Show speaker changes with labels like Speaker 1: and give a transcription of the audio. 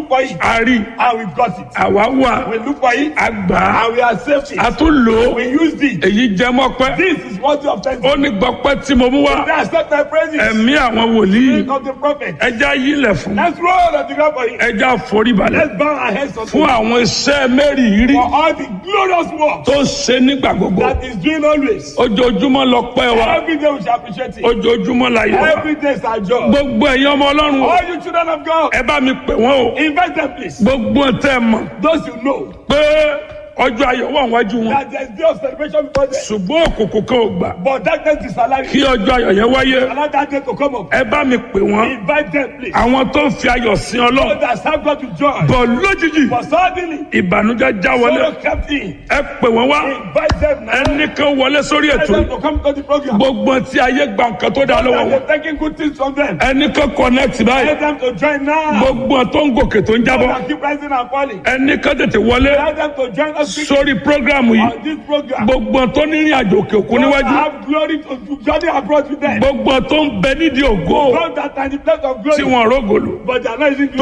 Speaker 1: look for it
Speaker 2: a rí
Speaker 1: and we got it.
Speaker 2: àwa wà
Speaker 1: We look for it
Speaker 2: a gbà á
Speaker 1: and we accept it.
Speaker 2: a tún lò ó
Speaker 1: We used it.
Speaker 2: èyí jẹ mọ́pẹ́
Speaker 1: This is worthy of
Speaker 2: ó
Speaker 1: thanksgiving.
Speaker 2: ní gbọ́pẹ́ tí mo mú wá
Speaker 1: They accept my praises.
Speaker 2: ẹ̀mí àwọn wòlíì
Speaker 1: Think of the prophet.
Speaker 2: ẹja yílẹ̀ fún
Speaker 1: Let's roll on the ground for him.
Speaker 2: ẹja foríbalẹ̀
Speaker 1: Let's bow our heads unto
Speaker 2: fún
Speaker 1: him
Speaker 2: àwọn iṣẹ́ mẹ́rìírí
Speaker 1: for all the glorious work
Speaker 2: tó ṣe nígbà gbogbo
Speaker 1: that is doing always.
Speaker 2: ojoojúmọ́ lọ pẹ́ wa
Speaker 1: Every day we shall appreciate it.
Speaker 2: ojoojúmọ́ la yọ wa
Speaker 1: Every day is our job.
Speaker 2: gbogbo ẹ̀yin ọmọ ọlọ́run o,
Speaker 1: All you children of God,
Speaker 2: ẹ bá mi pè wọ́n o
Speaker 1: invite them please.
Speaker 2: gbogbo tẹ́ ẹ mọ̀
Speaker 1: Those you know
Speaker 2: pé ọjọ́ ayọ̀ wà wájú wọn
Speaker 1: that there is day of celebration before them.
Speaker 2: ṣùgbọ́n òkùnkùn kan ò gbà
Speaker 1: But darkness is alive.
Speaker 2: kí ọjọ́ ayọ̀ yẹn wáyé
Speaker 1: Allow that day to come up.
Speaker 2: ẹ bá mi pè wọ́n
Speaker 1: Invite them please.
Speaker 2: àwọn tó ń fi ayọ̀ sin
Speaker 1: So
Speaker 2: ọlọ́run
Speaker 1: that serve God to joy.
Speaker 2: bọ̀ lójijì
Speaker 1: But suddenly,
Speaker 2: ìbànújẹ́ já wọlé
Speaker 1: sorrow kept in.
Speaker 2: ẹ pè wọ́n wá
Speaker 1: Invite them now.
Speaker 2: ẹnì kan wọlé sórí
Speaker 1: Invite
Speaker 2: ètò
Speaker 1: them to come to the program.
Speaker 2: gbogbo tí ayé gba nǹkan tó dá lọ́wọ́
Speaker 1: And
Speaker 2: wọn
Speaker 1: they're taking good things from them.
Speaker 2: ẹnì kan connect báyìí
Speaker 1: Let them to join now.
Speaker 2: gbogbo tó ń gòkè tó ń jábọ́
Speaker 1: And keep rising and falling.
Speaker 2: ẹnì kan tètè wọlé
Speaker 1: Let them to join us quickly
Speaker 2: sórí prógrámù yìí
Speaker 1: on this program.
Speaker 2: gbogbo tó ní ìrìn àjò òkè òkun
Speaker 1: God
Speaker 2: níwájú
Speaker 1: have glory to to journey abroad with them.
Speaker 2: gbogbo tó ń bẹ nídìí ògo
Speaker 1: God that are in the place of
Speaker 2: tí
Speaker 1: glory.
Speaker 2: wọn rògòlò
Speaker 1: But they are not using glory.